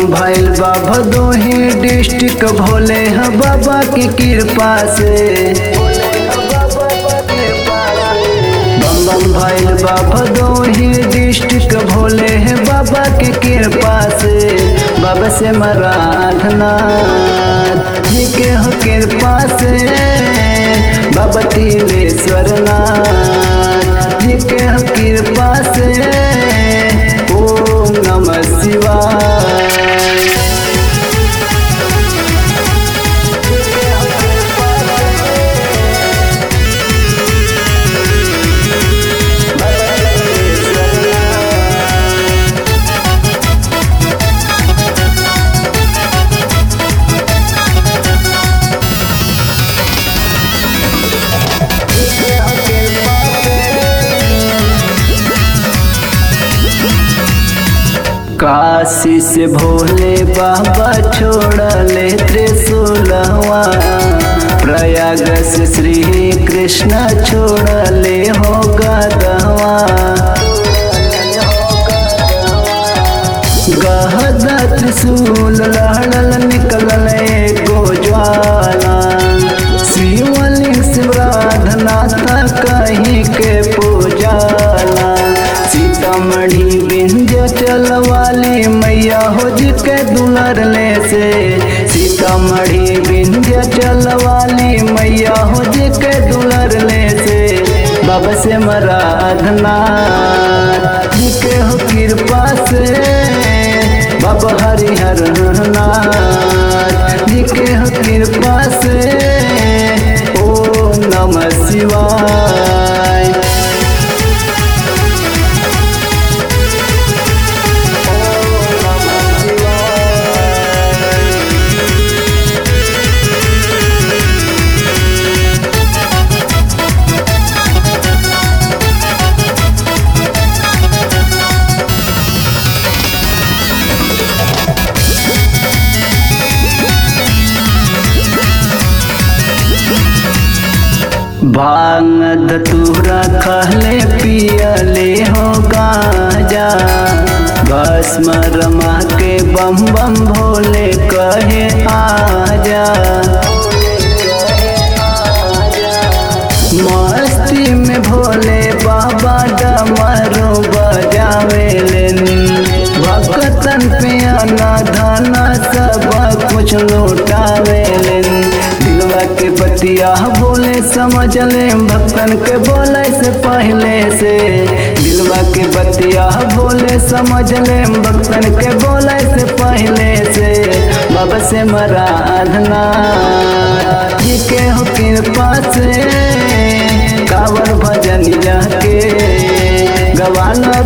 भैल बा भदोही डिस्ट्रिक्ट भोले ह बाबा की कृपा से बम बम भैल बा भदोही डिस्ट्रिक्ट भोले है बाबा की कृपा से बाबा से मराधना जी के हो कृपा से बाबा तिलेश्वर नाथ जी के हो कृपा से ओम नमः शिवाय काशी से भोले बाबा छोड़ले त्रिशूलवा प्रयाग से श्री कृष्ण छोड़ले हो गदवा गहदा त्रिशूल लहड़ल निकलल एगो ज्वाला शिवलिंग शिवराधनाथ कहीं के पूजाला सीतामढ़ी बिंध्य चलवाली मैया हो जी के दुलर ले से सीतामढ़ी बिंध्य चलवाली मैया हो जी के दुलर ले से बाबा से मराधना जी के हो कृपा से बाबा हरिहर नाथ जी के हो कृपा से ओम नमः शिवाय भांग धतूरा खहले पियले हो गाजा भस्म रमा के बम बम भोले कहे आजा मस्ती में भोले बाबा डमरू बजावेलन भक्तन पे आना धाना सब कुछ लौटावेलन दिलवा के बतिया बोले समझ ले भक्तन के बोले से पहले से दिलवा के बतिया बोले समझ ले भक्तन के बोले से पहले से बाबा से मराधना जी के हो कृपा से कावर भजन के गवाना